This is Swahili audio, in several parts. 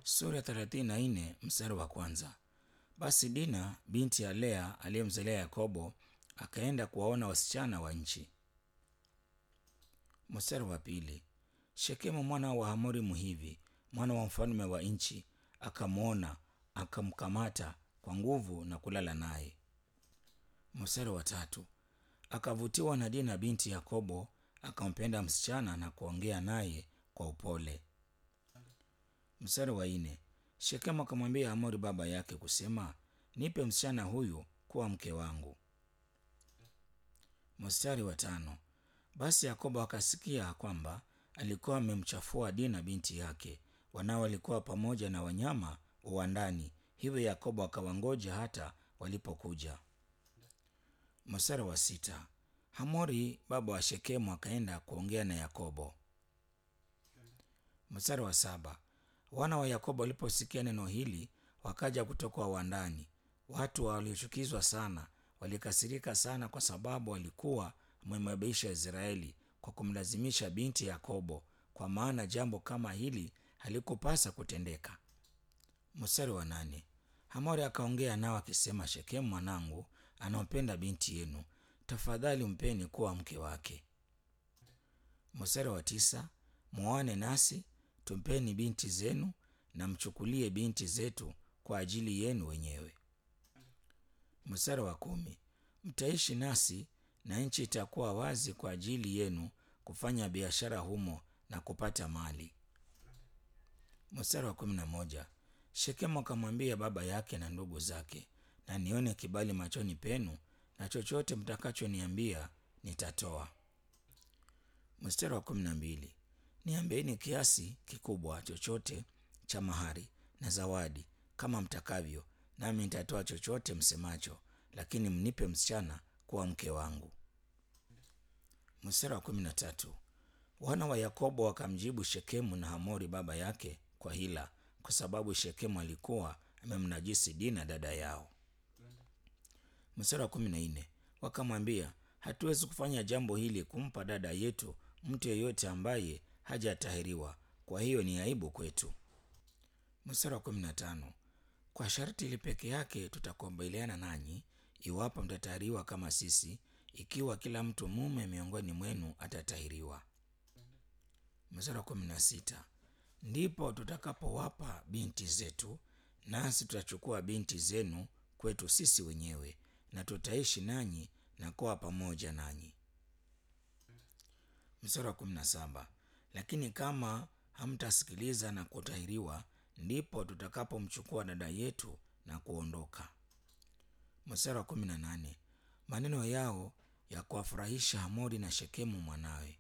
sura thelathini na nne mstari wa kwanza. Basi Dina binti ya Lea aliyemzalia Yakobo akaenda kuwaona wasichana wa nchi. Mstari wa pili. Shekemu mwana wa Hamori Mhivi, mwana wa mfalme wa nchi, akamwona akamkamata kwa nguvu na kulala naye. Mstari wa tatu. Akavutiwa na Dina binti Yakobo, akampenda msichana na kuongea naye kwa upole. Mstari wa nne. Shekemu akamwambia Hamori baba yake kusema, nipe msichana huyu kuwa mke wangu. Mstari wa tano. Basi Yakobo akasikia kwamba alikuwa amemchafua Dina binti yake, wanao walikuwa pamoja na wanyama uwandani, hivyo Yakobo akawangoja hata walipokuja. Mstari wa sita. Hamori baba wa Shekemu akaenda kuongea na Yakobo. Mstari wa saba. Wana wa Yakobo waliposikia neno hili wakaja kutoka uwandani. Watu waliochukizwa sana walikasirika sana, kwa sababu walikuwa wamemwebisha Israeli kwa kumlazimisha binti Yakobo, kwa maana jambo kama hili halikupasa kutendeka. Mstari wa nane. Hamori akaongea nao akisema, Shekemu mwanangu anampenda binti yenu, tafadhali mpeni kuwa mke wake. Mstari wa tisa. Mwoane nasi tumpeni binti zenu na mchukulie binti zetu kwa ajili yenu wenyewe. Mstari wa kumi. Mtaishi nasi na nchi itakuwa wazi kwa ajili yenu kufanya biashara humo na kupata mali. Mstari wa kumi na moja. Shekemu akamwambia baba yake na ndugu zake, na nione kibali machoni penu, na chochote mtakachoniambia nitatoa. Mstari wa kumi na mbili. Niambieni kiasi kikubwa chochote cha mahari na zawadi kama mtakavyo, nami nitatoa chochote msemacho, lakini mnipe msichana kuwa mke wangu. Mstari wa kumi na tatu. Wana wa Yakobo wakamjibu Shekemu na Hamori baba yake kwa hila, kwa sababu Shekemu alikuwa amemnajisi Dina dada yao. Mstari wa kumi na nne. Wakamwambia, hatuwezi kufanya jambo hili, kumpa dada yetu mtu yeyote ambaye hajatahiriwa, kwa hiyo ni aibu kwetu. Mstari wa kumi na tano. Kwa sharti hili peke yake tutakubaliana nanyi, iwapo mtatahiriwa kama sisi, ikiwa kila mtu mume miongoni mwenu atatahiriwa. Mstari wa kumi na sita. Ndipo tutakapowapa binti zetu, nasi tutachukua binti zenu kwetu sisi wenyewe, na tutaishi nanyi na kuwa pamoja nanyi. Mstari wa kumi na saba. Lakini kama hamtasikiliza na kutahiriwa, ndipo tutakapomchukua dada yetu na kuondoka. Mstari wa kumi na nane. Maneno yao ya kuwafurahisha Hamori na Shekemu mwanawe.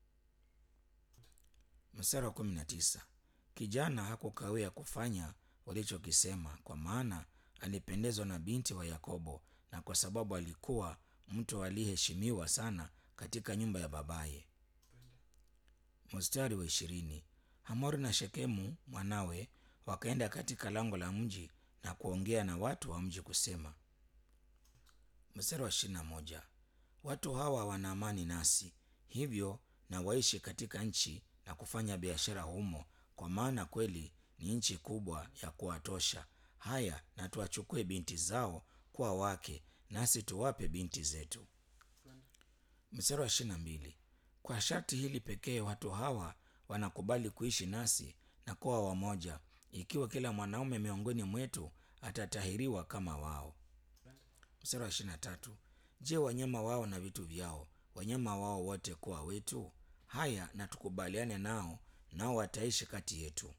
Mstari wa kumi na tisa. Kijana hakukawia kufanya walichokisema, kwa maana alipendezwa na binti wa Yakobo, na kwa sababu alikuwa mtu aliyeheshimiwa sana katika nyumba ya babaye. Mstari wa ishirini. Hamori na Shekemu mwanawe wakaenda katika lango la mji na kuongea na watu wa mji kusema. Mstari wa ishirini na moja. Watu hawa wana amani nasi, hivyo na waishi katika nchi na kufanya biashara humo, kwa maana kweli ni nchi kubwa ya kuwatosha. Haya, na tuwachukue binti zao kuwa wake, nasi tuwape binti zetu. Mstari wa ishirini na mbili. Kwa sharti hili pekee watu hawa wanakubali kuishi nasi na kuwa wamoja, ikiwa kila mwanaume miongoni mwetu atatahiriwa kama wao. Mstari wa ishirini na tatu. Je, wanyama wao na vitu vyao, wanyama wao wote kuwa wetu? Haya, na tukubaliane nao, nao wataishi kati yetu.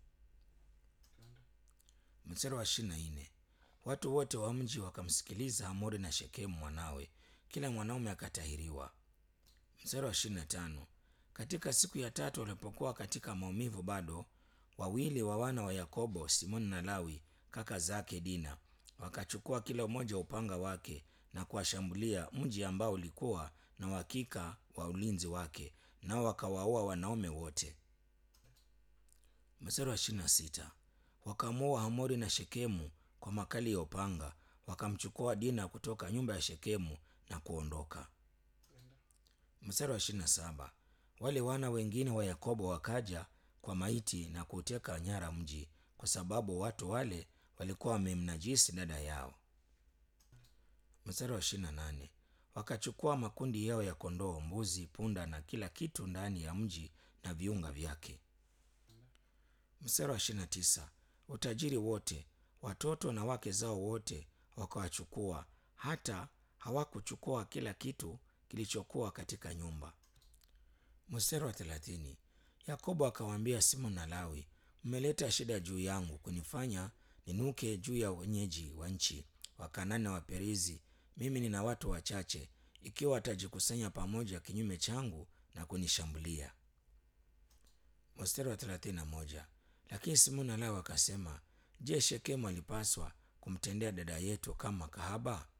Mstari wa ishirini na nne. Watu wote wa mji wakamsikiliza Hamori na Shekemu mwanawe, kila mwanaume akatahiriwa. Mstari wa ishirini na tano. Katika siku ya tatu walipokuwa katika maumivu bado, wawili wa wana wa Yakobo, Simoni na Lawi kaka zake Dina, wakachukua kila mmoja upanga wake na kuwashambulia mji ambao ulikuwa na uhakika wa ulinzi wake, nao wakawaua wanaume wote. Mstari wa ishirini na sita. Wakamuua Hamori na Shekemu kwa makali ya upanga, wakamchukua Dina kutoka nyumba ya Shekemu na kuondoka. Mstari wa ishirini na saba. Wale wana wengine wa Yakobo wakaja kwa maiti na kuteka nyara mji, kwa sababu watu wale walikuwa wamemnajisi dada yao. Mstari wa ishirini na nane wakachukua makundi yao ya kondoo, mbuzi, punda na kila kitu ndani ya mji na viunga vyake. Mstari wa ishirini na tisa utajiri wote, watoto na wake zao wote wakawachukua, hata hawakuchukua kila kitu kilichokuwa katika nyumba. Mstari wa thelathini Yakobo akawaambia Simoni na Lawi, mmeleta shida juu yangu kunifanya ninuke juu ya wenyeji wa nchi Wakanani na Waperizi. Mimi nina watu wachache, ikiwa watajikusanya pamoja kinyume changu na kunishambulia. Mstari wa thelathini na moja lakini Simoni na Lawi akasema, je, Shekemu alipaswa kumtendea dada yetu kama kahaba?